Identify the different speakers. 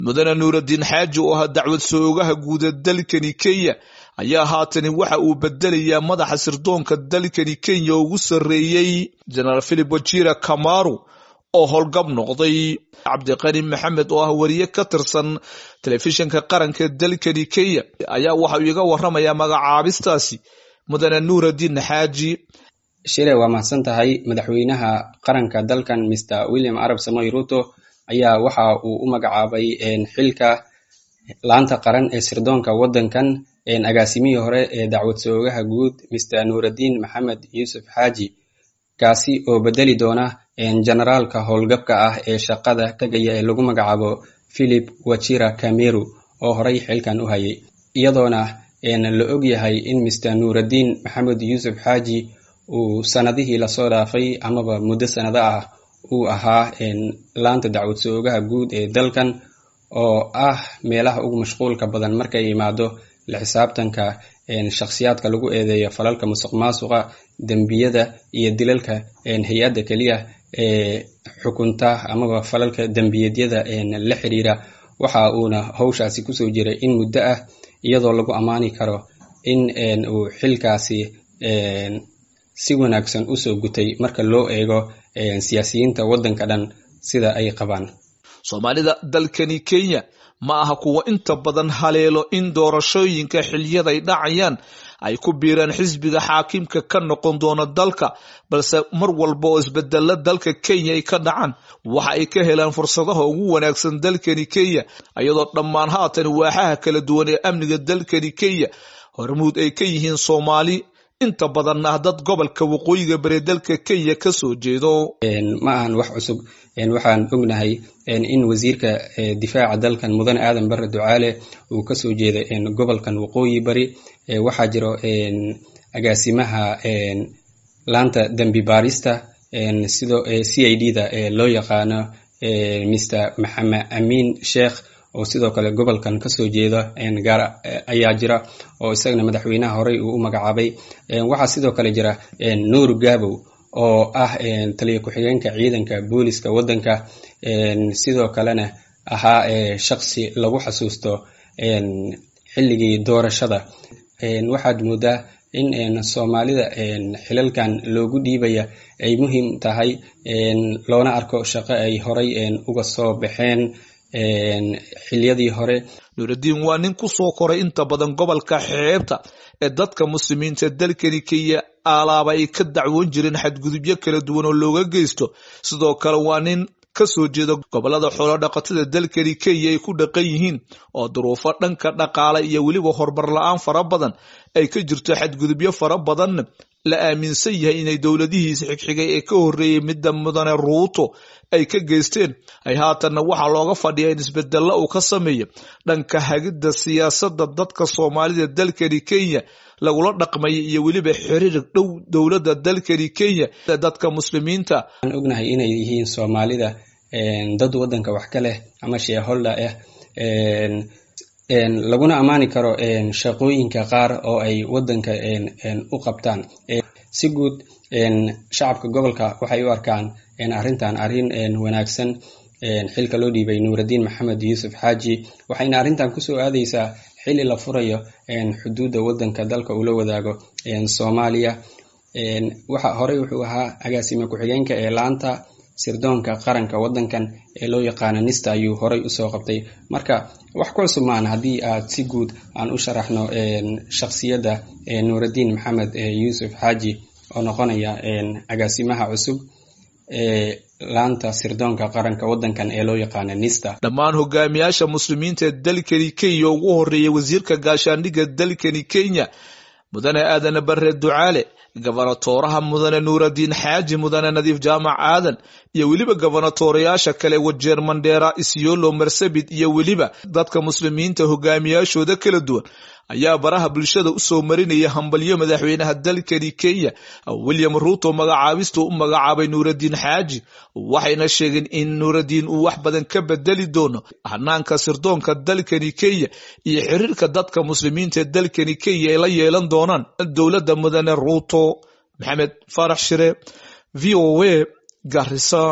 Speaker 1: mudane nuuraddiin xaaji oo ahaa dacwad soogaha guuda dalkani kenya ayaa haatani waxa uu bedelayaa madaxa sirdoonka dalkani kenya ugu sarreeyey jenaraal philip wajira kamaru oo howlgab noqday cabdiqani maxamed oo ah wariye ka tirsan telefishinka qaranka dalkani kenya ayaa waxa uu iga waramayaa magacaabistaasi mudane nuuraddiin xaaji
Speaker 2: shire waa mahadsan tahay madaxweynaha qaranka dalkan mr william arab samoy ruto ayaa waxa uu u magacaabay xilka laanta qaran ee sirdoonka waddankan agaasimihii hore ee dacwad soogaha guud mr nuuraddiin maxamed yuusuf xaaji kaasi oo bedeli doona generaalka howlgabka ah ee shaqada tegaya ee lagu magacaabo philip wachira kameru oo horey xilkan u hayay iyadoona la og yahay in mr nuuraddiin maxamed yuusuf xaaji uu sanadihii lasoo dhaafay amaba muddo sanado ah uu ahaa laanta dacwad soogaha guud ee dalkan oo ah meelaha ugu mashquulka badan markay imaado la xisaabtanka shakhsiyaadka lagu eedeeyo falalka musuq maasuqa dembiyada iyo dilalka hay-adda keliya ee xukunta amaba falalka dembiyeedyada la xiriira waxa uuna howshaasi kusoo jiray in muddo ah iyadoo lagu ammaani karo in uu xilkaasi si wanaagsan usoo gutay marka loo eego siyaasiyiinta waddanka dhan sida ay qabaan
Speaker 1: soomaalida dalkani kenya ma aha kuwa inta badan haleelo in doorashooyinka xiliyaday dhacayaan ay ku biiraan xisbiga xaakimka ka noqon doona dalka balse mar walba oo isbedelo dalka kenya ay ka dhacaan waxa ay ka helaan fursadaha ugu wanaagsan dalkani kenya iyadoo dhammaan haatan waaxaha kala duwan ee amniga dalkani kenya hormuud ay ka yihiin soomaali inta badan ah dad gobolka waqooyiga bari dalka kenya ka soo jeedo
Speaker 2: ma ahan wax cusub waxaan ognahay in wasiirka difaaca dalkan mudane aadan bare ducaale uu kasoo jeeda gobolkan waqooyi bari waxaa jiro agaasimaha laanta dembi baarista sidoo c i d da loo yaqaano mr maxamed amiin sheekh oo sidoo kale gobolkan kasoo jeeda gaar ayaa jira oo isagana madaxweynaha horey uu u magacaabay waxaa sidoo kale jira nuur gabow oo ah taliya ku-xigeenka ciidanka booliska waddanka sidoo kalena ahaa shaqsi lagu xasuusto xilligii doorashada waxaad moodaa in soomaalida xilalkan loogu dhiibaya ay muhiim tahay loona arko shaqo ay horey uga soo baxeen xiliyadii hore
Speaker 1: nuuraddiin waa nin ku soo koray inta badan gobolka xeebta ee dadka muslimiinta dalkani kenya alaaba ay ka dacwoon jireen xadgudubyo kala duwan oo looga geysto sidoo kale waa nin ka soo jeeda gobolada xoolo dhaqatada dalkani kenya ay ku dhaqan yihiin oo duruufo dhanka dhaqaale iyo weliba horumar la-aan fara badan ay ka jirto xadgudubyo fara badanna la aaminsan yahay inay dowladihiisa xigxigay ee ka horreeyey midda mudane ruuto ay ka geysteen ay haatanna waxaa looga fadhiya in isbedelo uu ka sameeyo dhanka hagidda siyaasadda dadka soomaalida dalkani kenya lagula dhaqmaya iyo weliba xiriir dhow dowladda dalkani kenya dadka muslimiinta
Speaker 2: waxaan ognahay inay yihiin soomaalida dad waddanka wax ka leh ama sheeholda ah laguna ammaani karo shaqooyinka qaar oo ay waddanka u qabtaan si guud shacabka gobolka waxay u arkaan arrintan arrin wanaagsan xilka loo dhiibay nuuraddiin maxamed yuusuf xaaji waxayna arrintan kusoo aadaysaa xili la furayo xuduudda waddanka dalka uu la wadaago soomaaliya waxa horey wuxuu ahaa agaasime ku-xigeenka ee laanta sirdoonka qaranka waddankan ee loo yaqaano nista ayuu horey usoo qabtay marka wax ku cusub maan haddii aad si guud aan u sharaxno shakhsiyadda nuuraddiin maxamed yuusuf xaaji oo noqonaya agaasimaha cusub ee laanta sirdoonka qaranka waddankan ee loo yaqaano nista
Speaker 1: dhammaan hogaamiyaasha muslimiinta ee dalkani kenya ugu horreeya wasiirka gaashaandhigga dalkani kenya mudane aadane bare ducaale gobonatooraha mudane nuuraddiin xaaji mudane nadiif jaamac aadan iyo weliba gobonatoorayaasha kale wajeer mandheera isyolo marsabit iyo weliba dadka muslimiinta hogaamiyaashooda kala duwan ayaa baraha bulshada usoo marinaya hambalyo madaxweynaha dalkani kenya william ruuto magacaabistuu u magacaabay nuuraddiin xaaji waxayna sheegeen in nuuraddiin uu wax badan ka bedeli doono hanaanka sirdoonka dalkani kenya iyo xiriirka dadka muslimiinta ee dalkani kenya ay la yeelan doonaan dowladda mudane ruuto maxamed faarax shire v o a garisa